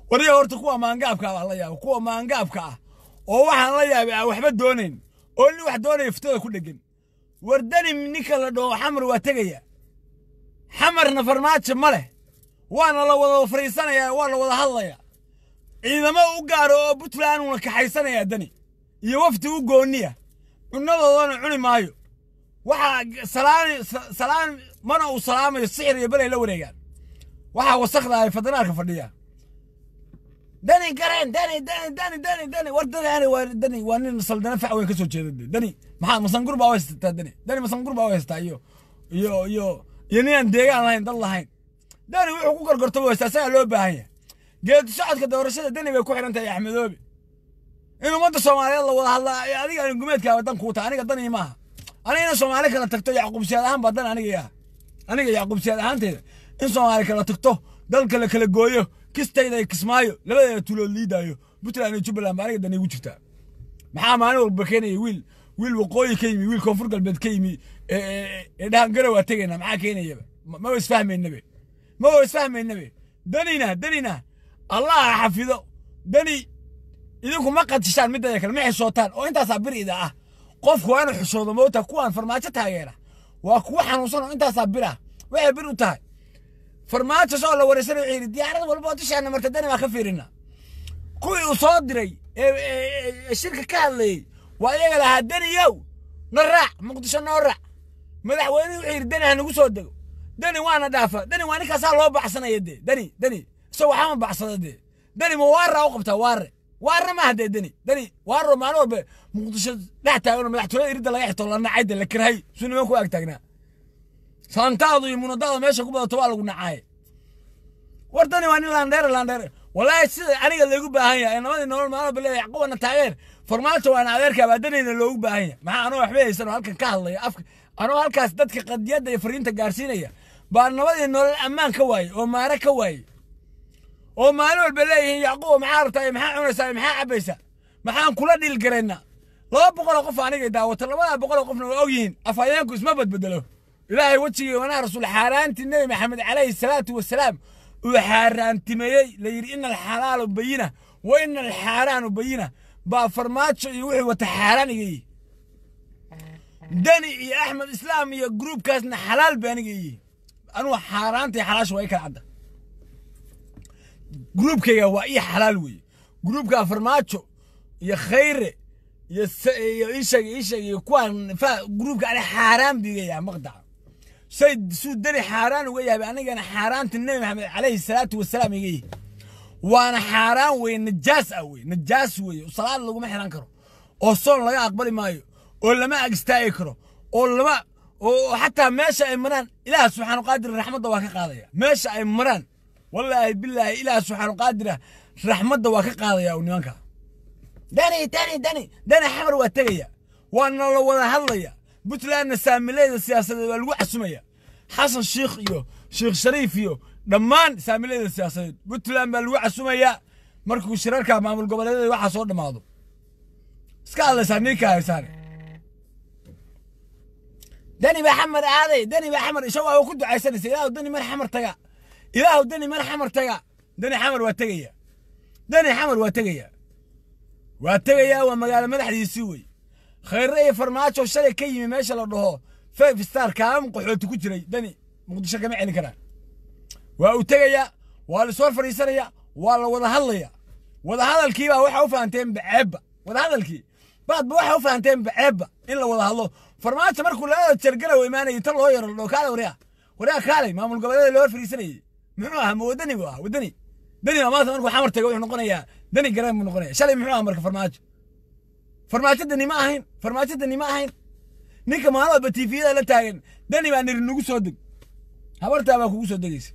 wariga horta kuwa maangaabka baa la yaaba kuwa maangaabka ah oo waxaan la yaabay aan waxba doonayn oo nin wax doonaya fitada ku dhegan wardani ninka la dhaho xamar waa tegaya xamarna farmaajo ma leh waana la wada fariisanayaa waa la wada hadlayaa ciidamo u gaaro oo puntland uuna kaxaysanayaa dani iyo wafti u gooniya cunnadoodana cuni maayo waxaa salaan salaan mana uu salaamayo sixir iyo belay la wareegaan waxaa wasakda ay federaalka fadhiya dani gareen dani dani dani dani dani war dani waa dani waa nin saldana fac weyn ka soo jeeda dani maxaa masangur baa u haysataa dani dani masangur baa u haysataa iyo iyo iyo iyo ninaan deegaan lahayn dad lahayn dani wuxuu ku gorgorto u haystaa isagaa loo baahan yahay geedi socodka doorashada dani bay ku xiran tahay axmedoobe in ummadda soomaaliyeed la wada hadlaa adiga aan gumeedkaaba dan kuu tahay aniga danii maaha aniga in soomaali kala tagto yacquubsiyaad ahaan baa dan aniga yaha aniga yacquubsiyaad ahaanteeda in soomaali kala tagto dalka la kala gooyo kistayda iyo kismaayo labadeeda tulood liidaayo puntland iyo jubbaland baa aniga dan igu jirtaa maxaa maalin walba keenaya wiil wiil waqooyi ka yimi wiil koonfur galbeed ka yimi ee dhahan garow waa tegayna maxaa keenayaba maba isfahmaynabe maba isfahmaynabe danina danina allah ha xafido dani idinku ma qadishaan midada kale ma xishootaan oo intaasaa bir ida ah qofku waa inuu xishoodo moota kuwaan farmaajo taageera waa kuwa xanuunsan oo intaasaa bir ah waxay bir u tahay farmaajo soo la wareysanay wuxuu yidhi diyaarad walba oo dushaana marta dani baa ka fiirina kuwii uu soo diray ee shirka ka hadlayey waa iyaga lahaa daniyow na raac muqdisho noo raac madaxweynuhu wuxuu yidhi dani ha nagu soo dego dani waana dhaafa dani waa ninkaasaa loo baxsanaya dee dani dani isagoo waxama baxsada dee dani ma waarra u qabtaa waarre waarre maaha dee dani dani waarro maalin walba muqdisho dhex taaganoo madaxtooyada iridda laga xito la nacay dee la karhay suu niman ku ag taagnaa saantaadu iyo munadaada meesha ku badato waa lagu nacaaye war dani waa nin laandheere laandheere walaahi sida aniga loogu baahan yahay namadii nolol maalin walba leeyahay quwana taageer farmaajo waana adeerkaa baa danayna loogu baahan yahay maxaa anoo waxba haysan oo halkan ka hadlaya afka anoo halkaas dadka qadiyadda iyo fariinta gaarsiinaya baa nabadii nolol ammaan ka waaye oo maare ka waaye oo maalin walba leeyihiin yacquub maxaa rabtaa maxaa cunaysaa maxaa cabaysaa maxaan kula dhiilgaraynaa laba boqol oo qof anigay daawata labadaa boqol oo qofna waa ogyihiin afhayeenku isma badbedelo ilaahay wejigii wanaha rasuul xaaraantii nebi maxamed calayhi salaatu wasalaam uu xaaraantimeeyey la yidhi ina alxalaalu bayina wa ina alxaaraanu bayina baa farmaajo iyo wixii wata xaaraan iga yihi dani iyo axmed islaam iyo gruubkaasna xalaal ba aniga yihi anugu xaaraanta iyo xalaasha waa i kala cadda gruubkayga waa ii xalaal weeye gruubka farmaajo iyo khayre iyo iyo ishag ishag iyo kuwaan fa gruubka ani xaaraan biga yahay maqdaca say suu dani xaaraan uga yahay anigana xaaraanta nebi maxamed calayhi salaatu wasalaam iga yihi waana xaaraan weye najaas ah weye najaas weye salaad laguma xiran karo oo soon laga aqbali maayo oo lama ag istaagi karo oo lama oo xataa meesha ay maraan ilaah subxaanu qaadir raxmadda waa ka qaadaya meesha ay maraan wallaahi bilaahi ilaah subxaanu qaadira raxmadda waa ka qaadaya u nimanka dani dani dani dani xamar waa tegaya waana la wada hadlaya puntlandna saamilayda siyaasadeed waa lagu casumaya xasan shiikh iyo sheekh shariif iyo dhammaan saamilayda siyaasadeed puntland baa lagu casumaya markuu shirarka maamul goboleedyada waxaa soo dhammaado iska hadlaysaa ninka haysaane dani baa xamar aaday dani baa xamar isagoo waa ku ducaysanaysa ilaahu dani mar xamar taga ilaahu dani mar xamar taga dani xamar waa tegaya dani xamar waa tegaya waa tegaya waa magaalo madaxdiisii wey khayre iyo farmaajo shalay ka yimi meesha la dhaho five star kaam qaxooti ku jiray dani muqdisho kama celin karaan waa uu tegaya waa la soo fadhiisanaya waa la wada hadlaya wada hadalkiibaa waxa u fahanteen baceebba wada hadalkii baadba waxa u fahanteen baceebba in la wada hadlo farmaajo markuu labada jargala u imaanayay ta loo yaro ladhao kaale waryaa waryaa kaalay maamul goboleeda loo fadhiisanayay muxuu ahaa ma wadani buu ahaa wadani dani baa maanta markuu xamar tago wuxuu noqonayaa dani gareen buu noqonaya shalay muxuu ahaa marka farmaajo farmaajo dani ma ahayn farmaajo dani ma ahayn ninka maalin walba tiifiyada la taagan dani baa niri nagu soo deg habartaa baa kugu soo degaysa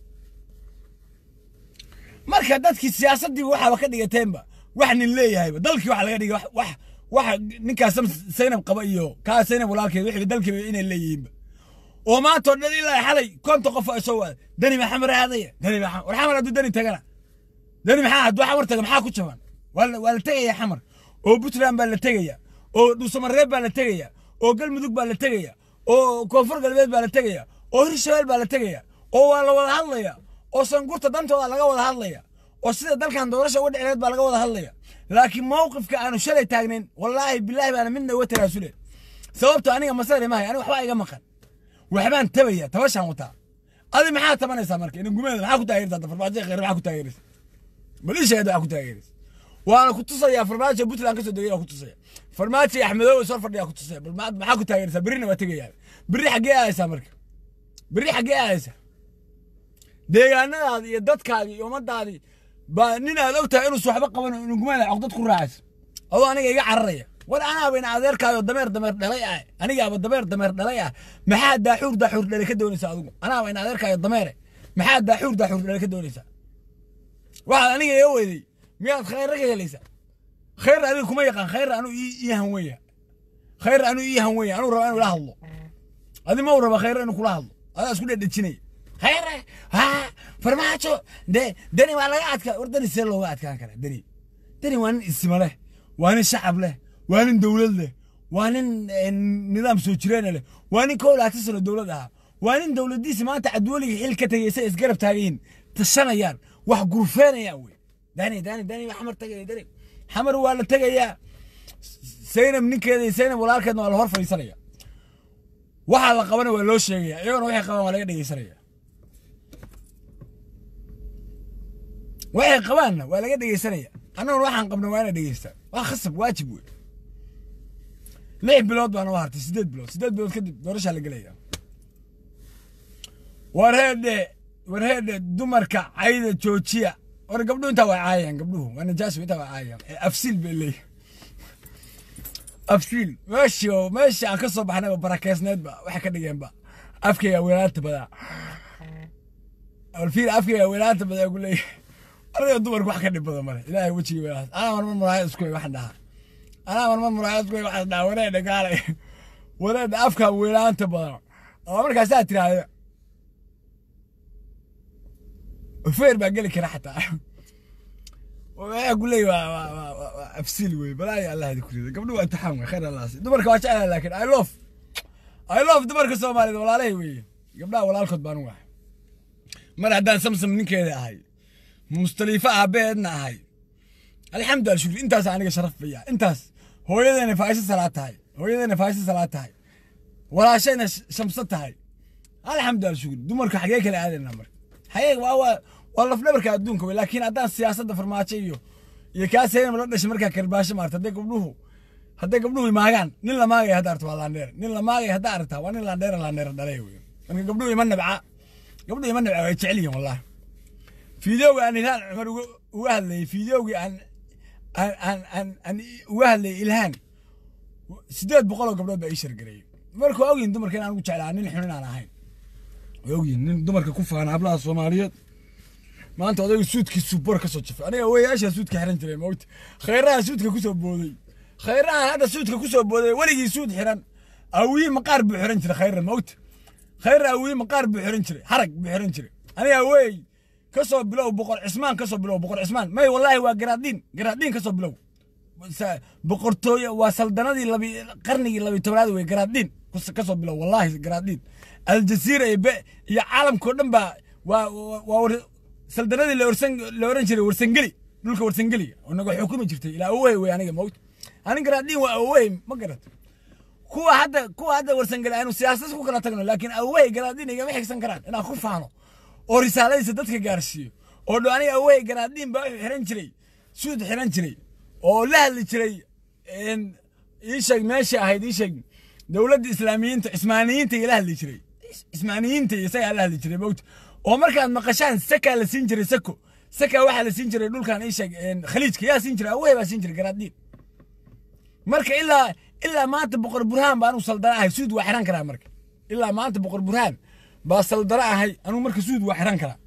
marka dadkii siyaasaddii waxaaba ka dhigateenba wax nin leeyahayba dalkii waxa laga dhigay wax waxa ninkaas saynab qaba iyo kaa saynab walaalkeed wixii dalkiiba inay leeyihiinba oo maanta oo dhan ilaa xalay konta qof oo soo waada dani baa xamar aadaya dani baa war xamar hadduu dani tagana dani maxaa hadduu xamar taga maxaa ku jaban waa la tegaya xamar oo puntland baa la tegaya oo dhuusamareeb baa la tegaya oo galmudug baa la tegaya oo koonfur galbeed baa la tegaya oo hirshabeel baa la tegaya oo waa la wada hadlaya oo sangurta dantooda laga wada hadlaya oo sida dalkan doorasha uga dhicineed baa laga wada hadlaya laakiin mowqifka aanu shalay taagnayn wallaahi bilaahi baana midna uga tanaasule sababto aniga masari mahay aniga waxbaa iga maqan waxbaan tabaya tabashaan wataa adi maxaa tabanaysaa marka ina gumeeda maxaa ku taageeraysaa farmaajo kheyr maxaa ku taageeraysa malisheeda waxaa ku taageeraysa waana ku tusayaa farmaajo puntland kasoo degay waa ku tusaya farmaajo axmedoowe soo fadhiyaa ku tusaya bal maxaa ku taageeraysaa berrina waa tegayaa berri xaggee aadaysaa marka berri xaggee aadaysaa deegaanadaadi iyo dadkaadi iyo ummadaadi baa nin aad og tahay inuusa waxba qaban inu gumeeda cogdad ku raacaysa adoo aniga iga cararaya war anaaba ina adeerkaayo dameer dameer dhalay ah anigaaba dameer dameer dhalay ah maxaa daaxuur daaxuur dhalay ka doonaysaa adigu anaaba ina adeerkaayo dameere maxaa daaxuur daaxuur dhalay ka doonaysaa waxaad aniga iga weyday miyaad khayra ka helaysaa khayr adiga kuma yaqaan khayr anu ii hanweya khayr anu ii hanweya anuu raba inuu ila hadlo adi ma u raba khayr inuu kula hadlo adaa isku dhedhejinaya khayre ha farmaajo de deni waa laga adkaa war deni see looga adkaan karaa deni deni waa nin isma leh waa nin shacab leh waa nin dowlad leh waa nin nidaam soo jireena leh waa nin kow laatan sano dowlad ahaa waa nin dowladiisa maanta cadweliga xil ka tegaysa isgarab taagayin tashanayaan wax gurfeenayaan wey dani dani dani xamar tagaya dani xamar waa la tegayaa saynab ninkeeda iyo saynab walaalkeedna waa la hor fadhiisanaya waxaa la qabana waa loo sheegaya iyagona waxay qabaan waa laga dhegeysanaya waxay qabaanna waa laga dhegeysanaya annaguna waxaan qabna waa ina dhegeystaa waa khasab waajib wey lix bilood baana u hartay sideed bilood sideed bilood kadib doorashaa la gelaya warheedhe warheedhe dumarka cayda joojiya war gabdhuhu intaa waa caayayaan gabdhuhu waa najaasu intaa waa caayayaan afsiil bay leeyihin afsiil meeshii oo meeshii aan ka soo baxnayba barakeysneedba waxay ka dhigeenba afkayga weelaanta badaa alfiil afkayga weelaanta badaa ku leeyahay aniga dumarku wax ka dhib badan male ilaahay wejigii weelaas anaa marmar muraayad isku waxaan dhahaa anaa marmar muraayad isku waxaan dhahaa wareedha gaalay wareedha afka weelaanta badan oo markaasaa tiraahda feer baa geli kara xataa waxaa ku leeyahy waa waa waa waa waa afsiil wey balaayo allah idi kurida gabdhuhu waa imtixaan wey khayr allah si dumarka waa jeclaha laakiin i love i love dumarka soomaaliyed walaalahay weeye gabdhaha walaalkood baan u ahay mar haddaan samsam ninkeeda ahay mustaliifa aabeedna ahay alxamdu al shukri intaas aniga sharaf baya intaas hooyadeena faaiso salaad tahay hooyadeena faaiso salaad tahay walaashayna shamso tahay alxamdu al shukri dumarka xagee kale aadayna marka xagee waa waa waa lafdhabarka adduunka wey laakiin haddaan siyaasadda farmaajo iyo iyo kaas heynama la dhashay markaa karbaasho maarta hadday gabdhuhu hadday gabdhuhu maagaan nin la maagaya hadda arta waa laandheer nin la maagaya hadda aragtaa waa nin laandheera laandheera dhalay wey marka gabdhuhu ima nabca gabdhuhu ima nabca way jecel yihin wallahi fideoga aan ilhaan cumar uga hadlayay fideogii aan aan aan aan aan uga hadlayay ilhaan sideed boqol oo gabdhood baa ii shargareeyay marka waa ogyihin dumarka in aan ugu jeclaa nin xun inaan ahayn way ogyihin nin dumarka ku faana hablaha soomaaliyeed maanta odaygu suudkiisu bor ka soo jafay aniga weyaashaa suudka xiran jiray mawta khayraha suudka kusoo booday khayraha hadda suudka kusoo booday weligii suud xiran awii maqaar buu xiran jiray khayra mawta khayra awii maqaar buu xiran jiray harag buu xiran jiray aniga wey kasoo bilow boqor cismaan kasoo bilow boqor cismaan may wallaahi waa garaadiin garaadiin kasoo bilow boqortooye waa saldanadii labi qarnigii labi tobnaad wey garaadiin kasoo bilow wallaahi garaadiin aljasiira iyo be iyo caalamkao dhan baa waa waa saldanadii la orsan la oran jiray warsangeli dhulka warsangeliga oo naga xukumi jirtay ilaa awowey wey aniga mawta anin garaadiin waa awowey ma garat kuwa hadda kuwa hadda warsangeli aanu siyaasad ku kala tagno laakiin awowey garaadiin igama xigsan karaan inaan ku faano oo risaaladiisa dadka gaarsiiyo oo dho aniga awowey garaadiin baa wuxuu xiran jiray suud xiran jiray oo la hadli jiray ii sheeg meesha ahayd ii sheeg dowladda islaamiyiinta cismaaniyiinta iyo la hadli jiray cismaaniyiinta iyo isagaa la hadli jiray mawta oo markaad maqashaan sakaa la siin jiray sako sakaa waxaa la siin jiray dhulkan ii sheeg khaliijka yaa siin jiray awey baa siin jiray garaadiin marka ilaa ilaa maanta boqor burhaan baa anuu saldana ahay suud waa xiran karaa marka ilaa maanta boqor burhaan baa saldana ahay anuu marka suud waa xiran karaa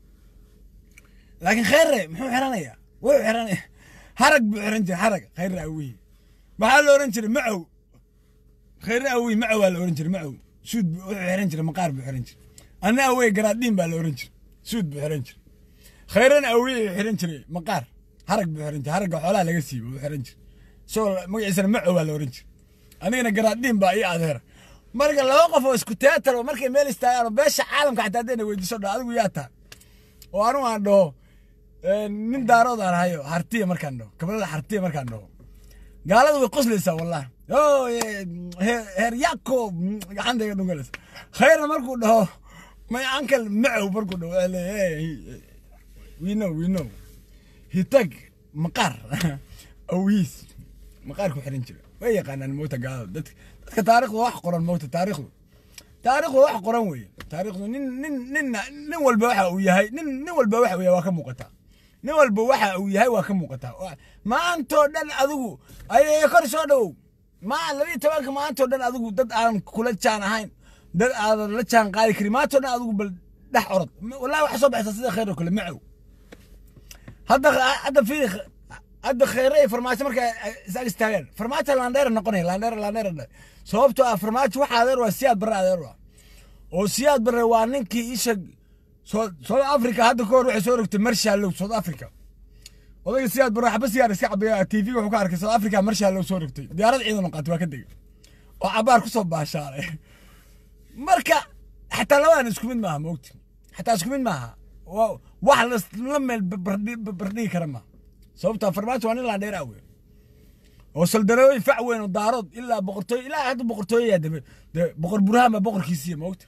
laakiin khayre muxuu xiranayaa wuxuu xiranaya harag buu xiran jiray harag khayre awihi maxaa la oran jiray macow khayre awihi macow baa la oran jiray macow suud wuxuu xiran jiray maqaar buu xiran jiray anna awey garaadiin baa la oran jiray suud buu xiran jiray khayrana awey xiran jiray maqaar harag buu xiran jiray haragga xoolaha laga siibo buu xiran jiray soo magaciisana macow baa la oran jiray anigana garaadiin baa ii adeera marka laba qof oo isku teatar oo markay meel istaagaan oo beesha caalamka xataa haddayna weydiiso dha adigu yaa taa oo anigu aan dhaho nin daarood aan hayo hartiya markaan dhaho kabalada hartiya markaan dhaho gaalada way qoslaysaa wallahi o heer yakob gacantayga dhugalaysa khayrna markuu dhaho my uncle macow markuu dhaho waa leeyahay we know we know hitag maqaar awiis maqaar ku xiran jira way yaqaanaan moota gaalada dadka dadka taarikhdu wax qoran moota taarikhdu taarikhdu wax qoran weeye taarikhdu nin nin nin nin walba waxa uu yahay nin nin walba waxa uu yahay waa ka muuqataa nin walba waxa uu yahay waa ka muuqataa maantoo dhan adigu ay kor soo dhowow ma labiyo tobanka maantoo dhan adigu dad aan kula jaan ahayn dad aadan la jaan qaadi karin maantoo dhan adigu bal dhex orod wallahi waxa soo baxaysa sida khayr oo kale macow hadda hadda fiiri hadda khayre iyo farmaajo marka isaag istaagaan farmaajo laandheera noqonaya laandheera laandheera sababtoo ah farmaajo waxa adeer waa siyaad barre adeer waa oo siyaad barre waa ninkii isha south africa hadda kahor waxay soo rogtay marshallow south africa odayga siyaad barre waxba siyaar iska cabaya tv wuxuu ka arkay south africa marshallow soo rogtay diyaarad ciidan qaatay waa ka degay oo cabaar kusoo baashaalay marka xataa labadan isku mid maaha moogti xataa isku mid maaha wax la meel bardhigi kara maaha sababtaa farmaajo waa nin laandheer ah wey oo saldarooyin fac weyn oo daarood ilaa boqortooy ilaa hadda boqortooyayaa dambe dee boqor burhaan baa boqorkiisiya moogta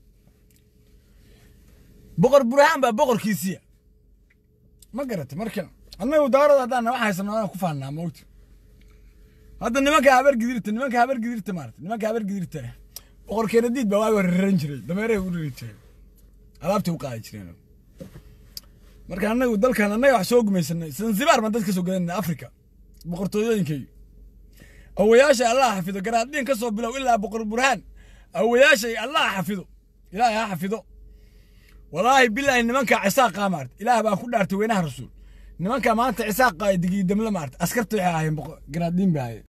boqor burhaan baa boqorkiisiya ma garata marka annagu daarood haddaan wax haysano aan ku faannaa moogta hadda nimanka habar gidirta nimanka habar gidirta maarata nimanka habar gidirta boqor keenadiid baa waaga raran jiray dameerahay u rari jiray alaabtay u qaadi jireen marka annagu dalkan annaga wax soo gumaysanay zanzibar baan dad ka soo gadanay africa boqortooyooyinkay awayaasha allah xafido garaadhiin ka soo bilow ilaa boqor burhaan awayaashay allah xafido ilaahay ha xafido walaahi bilaahi nimanka cisaaqa maarta ilaah baan ku dhaartay weynaha rasuul nimanka maanta cisaaqa digii damle maarta askarta waxay ahaayeen garaadhiin bay ahaayeen